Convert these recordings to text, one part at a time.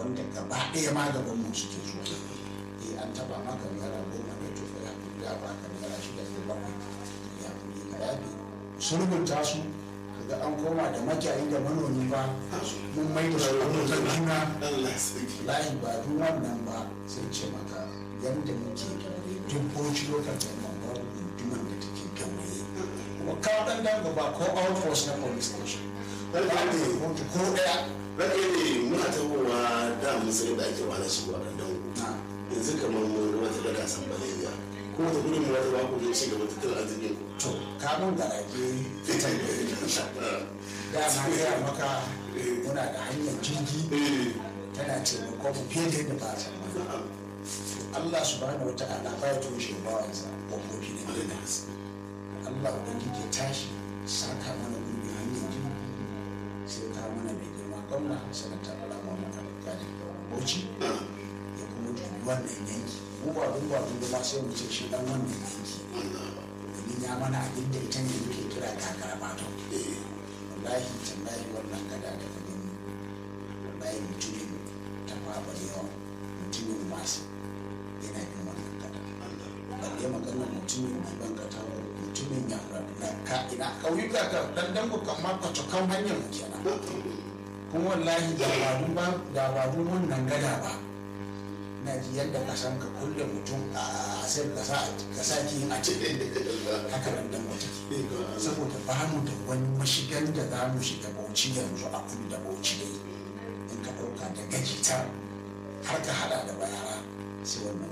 wanda gaba ɗaya ma gaban mu suke zuwa eh an taba maka naira goma ne to ya fi da ba ka naira shida ko bakwai ya fi ka yafi sulhunta su kaga an koma da makiyayi da manomi ba mun mai da su abokan juna Allah sarki layi ba duk wannan ba sai ce maka yadda muke gaure dubboci lokacin nan babu gunduman da take gaure kuma kawo ɗan dango ba ko outpost na police station ba Rage ne ne, kotu ko ɗaya rage ne muna tabowa da musulun da ake wani shigowa ɗan dango. na Yanzu kamar mun wata da kasan Baleriya. Ko wata gudun mu wata ba ku zai ci gaba tattalin arzikin ku. to kamun garage fitan da ya da na gaya maka muna da hanyar jirgi Eh, tana taimako mu fiye da yadda ba a tsammani Allah subhanahu wa ta'ala ba ya toshe bawansa ƙofofi na gina Allah ubangiji ya tashi saka mana gudu hanyar jirgi sai ka mana mai girma gwamna sanata bala muhammad alƙali da bauchi ya kuma dubi wannan yanki mu ba dun ba dun ba sai mu ce shi dan wannan yanki domin ya mana abin da ita ne muke kira kakara bato wallahi tallahi wannan gada da ka gani wallahi mutumin ta faɓa yawa mutumin masu yana yin wannan gada balle maganar mutumin mai bangata mutumin ya na ka ina ƙauyuka ka dan dango kan ma kwacokan hanyar mu kenan kuma wallahi da ba dun ba da ba dun wannan gada ba na ji yadda ka san ka kulle mutum a sai ka sa ka sa ki a cikin haka nan dan wata saboda ba mu da wani mashigan da za mu shiga bauchi yanzu a kudu da bauchi dai in ka ɗauka da gajita har ka hada da bayara sai wannan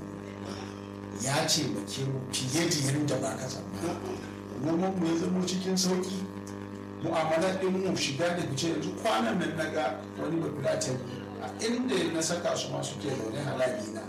ya ce mu ke mu fiye da yadda ba ka tsammani noman mu ya zama cikin sauki mu'amalar ɗin mu shiga da fice yanzu kwanan nan na ga wani bafilatin a inda na saka su ma suke zaune halali na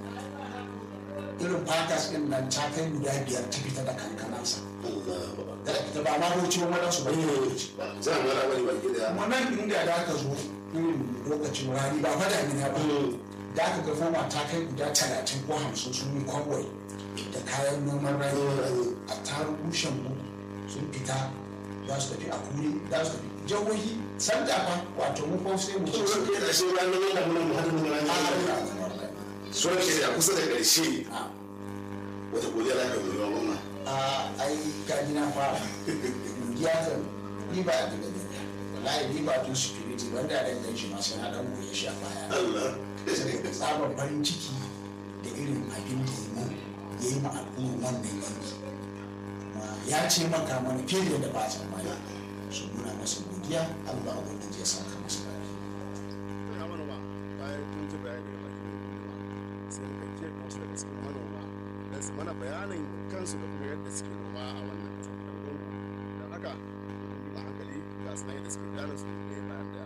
irin fakas ɗin nan ta kai guda biyar ta fita da kankanansa da ta ba ma bauchi wani wadansu ba ne Za a mara bari baki daya. kuma nan inda da aka zo irin lokacin rani ba fa damina ba da aka ga fama ta kai guda talatin ko hamsin sun yi kwangwai da kayan noman rani a tarin shangu sun fita za su tafi a kuri za su tafi jihohi sanda fa wato mu kuma sai mu ci Sauran kai da shi ranar yana muna mu hada mu a ranar. haruna kamar rani Sauran kai da kusa da ƙarshe a wata godiya za ka yi wa gwamna. a ai kaji na fara godiya kan ni ba a daga gani wallahi ni ba tun security wanda da gan shi masu na dan goye shi a baya Allah. saboda tsabar farin ciki da irin abin da ya mun ya yi ma al'ummar wannan yanki kuma ya ce maka mana fiye da yadda ba a tsammani su muna masa godiya Allah ubangiji ya saka masa lafiya ya manoma bayan kun ji bayani daga bakin manoma sai muka ke kansu daga cikin manoma don su mana bayanin kansu da kuma yadda suke noma a wannan kasar da don haka a hankali ga su nan yadda suke bayanin su ne bayan daya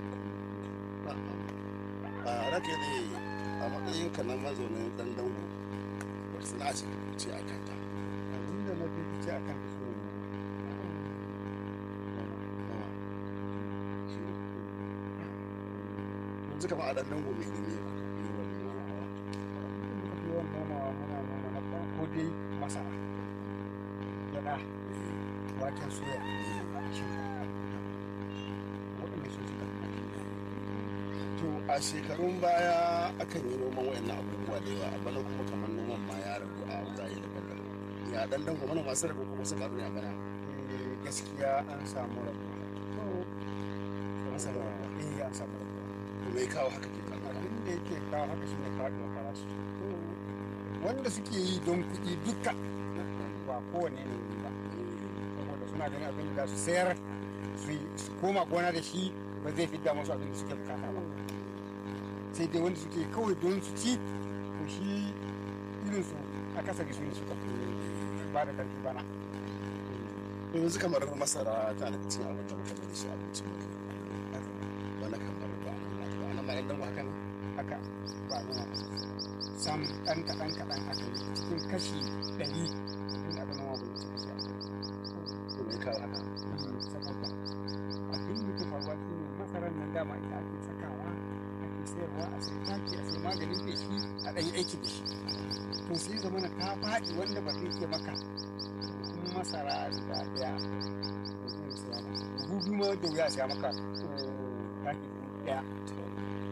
a rake ne a matsayin ka na mazaunin dan dango wata sana'a ce ka fice a kanta abin da na fi fice a kan su yanzu kama a dan dango mai ne ne aka fi yawan nomawa muka fi yawan nomawa muna noma na farko dai masara gyaɗa waken soya shinkafa waɗanda su suka fi to a shekarun baya akan yi noman wayannan abubuwa da yawa a bana kuma kamar noman ma ya ragu a wurare daban-daban ya dan dango mana masu rabu kuma su karu ne a bana Eh, gaskiya an samu rabuwa masara eh an samu rabuwa to me kawo haka ke karuwa abin da yake kawo haka shine faɗuwar farashi wanda suke yi don kuɗi duka ba kowane ne ba saboda suna ganin abin da za su sayar su yi- su koma gona da shi ba zai fidda musu abin da suke bukata ba sai dai wanda suke kawai don su ci to shi irin su akasari su ne suka fi ba da karfi bana to yanzu kamar masara ta da cikin abin da muka da shi abincin mutum wani kamar ba ba nan ma dan dango haka ne haka ba noma ba. sam ɗan kaɗan kaɗan aka yi cikin kashi ɗari abin da aka noma bai wuce kashi ashirin to me kawo haka saboda abin da ke faruwa shi ne masarar nan dama ita ake sakawa ake sayarwa a sai taki a sai maganin feshi a ɗan yi aiki da shi to sai zama na ta faɗi wanda ba zai ke maka kun masara guda ɗaya da zai siya maka buhu biyu ma da wuya siya maka eh, taki ɗaya